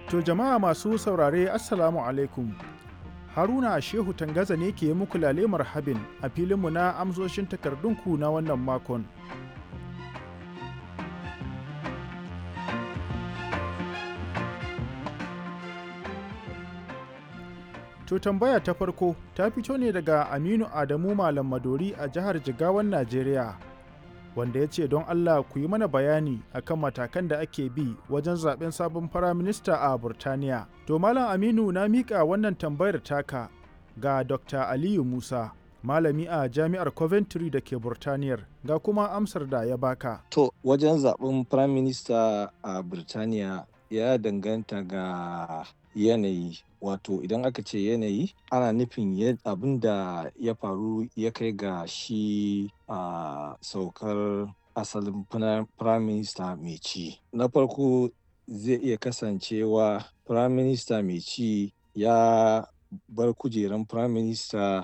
To jama'a masu saurare Assalamu alaikum. Haruna Shehu Tangaza ne ke muku lale marhabin a filinmu na amsoshin takardunku na wannan makon. To tambaya ta farko ta fito ne daga Aminu Adamu Malam Madori a jihar Jigawan Najeriya. Wanda ya ce don Allah ku yi mana bayani akan matakan da ake bi wajen zaben sabon firaminista a Burtaniya. To Malam Aminu na miƙa wannan tambayar taka ga Dr. Aliyu Musa, malami a Jami'ar Coventry da ke Burtaniyar, ga kuma amsar da ya baka. To wajen zaben firaminista a Burtaniya ya danganta ga yanayi wato idan aka ce yanayi ana nufin abin da ya faru ya kai ga shi a saukar asalin prime minister mai ci na farko zai iya kasancewa prime minister mai ci ya bar kujeran prime minister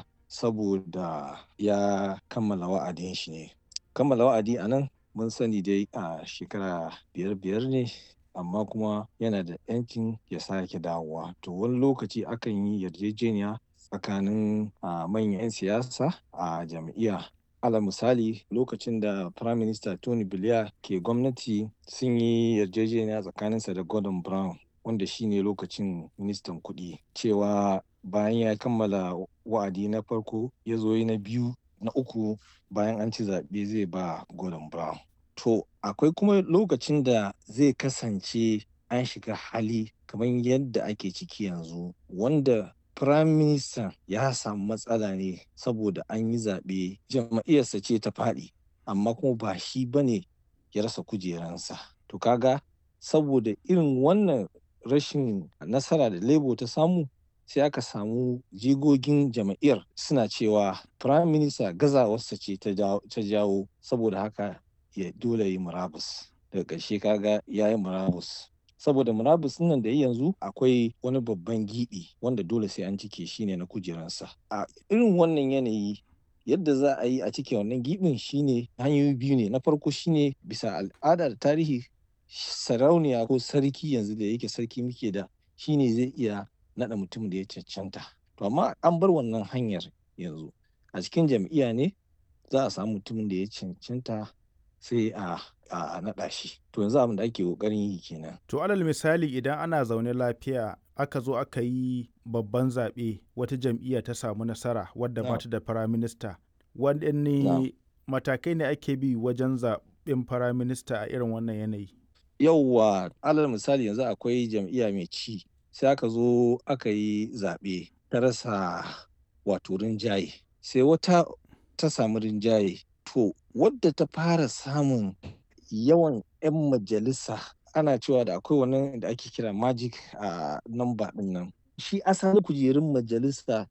saboda ya kammala wa'adin shi ne kammala wa'adi a nan mun sani dai a shekara biyar biyar ne amma kuma yana da yancin ya sake dawowa to wani lokaci akan yi yarjejeniya tsakanin manyan 'yan siyasa a jam'iyya ala misali lokacin da prime minister tony blair ke gwamnati sun yi yarjejeniya tsakaninsa da gordon brown wanda shine lokacin ministan kuɗi cewa bayan ya kammala wa'adi na farko ya zo na biyu na uku bayan an ci zaɓe zai ba gordon brown To akwai kuma lokacin da zai kasance an shiga hali kamar yadda ake ciki yanzu wanda Prime Minister ya samu matsala ne saboda an yi zaɓe jam'iyyarsa ce ta faɗi amma kuma ba shi ba ne ya rasa kujeransa. To kaga saboda irin wannan rashin nasara da Labour ta samu sai aka samu jigogin jam'iyyar suna cewa Prime Minister gazawarsa ce ta jawo saboda haka ya dole yi murabus daga ƙarshe kaga ya yi murabus saboda murabus nan da yanzu akwai wani babban giɓi wanda dole sai an cike shi ne na kujeransa a irin wannan yanayi yadda za a yi a cike wannan giɓin shine hanyoyi biyu ne na farko shine bisa al'ada da tarihi sarauniya ko sarki yanzu da yake sarki muke da shine zai iya naɗa mutum da ya cancanta to amma an bar wannan hanyar yanzu a cikin jam'iyya ne za a samu mutumin da ya cancanta sai a a naɗa shi to yanzu abin da ake ƙoƙarin yi kenan To alal misali idan ana zaune lafiya aka zo aka yi babban zaɓe wata jam'iyya ta samu nasara wadda ba ta da firaminista waɗanne matakai ne ake bi wajen zaɓen firaminista a irin wannan yanayi yauwa alal misali yanzu akwai jam'iyya mai ci sai aka zo aka yi zaɓe ta rasa wato rinjaye sai wata ta samu rinjaye to wadda ta fara samun yawan 'yan majalisa ana cewa da akwai wani da ake kira magic a namba din nan shi asalin kujerun majalisa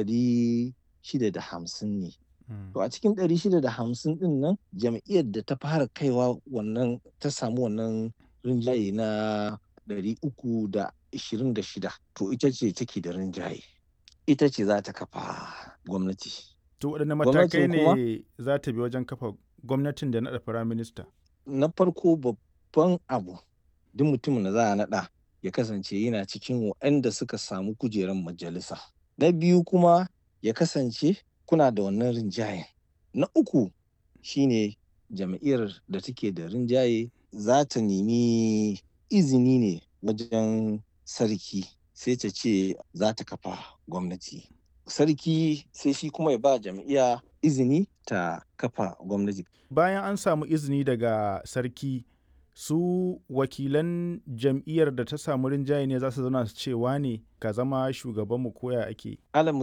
ɗari shida da hamsin ne to a cikin ɗari shida da hamsin din nan jam'iyyar da ta fara kaiwa wannan ta samu wannan rinjaye na ɗari uku da ishirin da shida to ita ce take da rinjaye ita ce za ta kafa gwamnati To waɗanne matakai ne za ta bi wajen kafa gwamnatin da naɗa firaminista? Na farko babban abu duk mutumin da za a naɗa ya kasance yana cikin waɗanda suka samu kujerar majalisa. Na biyu kuma ya kasance kuna da wannan rinjayen. Na uku shine jam'iyyar da take da rinjaye za ta nemi izini ne wajen sarki sai ta ce za ta kafa gwamnati. sarki sai shi kuma ya ba jam'iyya izini ta kafa gwamnati. Bayan an samu izini daga sarki su wakilan jam'iyyar da ta samu rinjaye ne za su zauna su cewa ne ka zama shugabanmu koya ake. Alal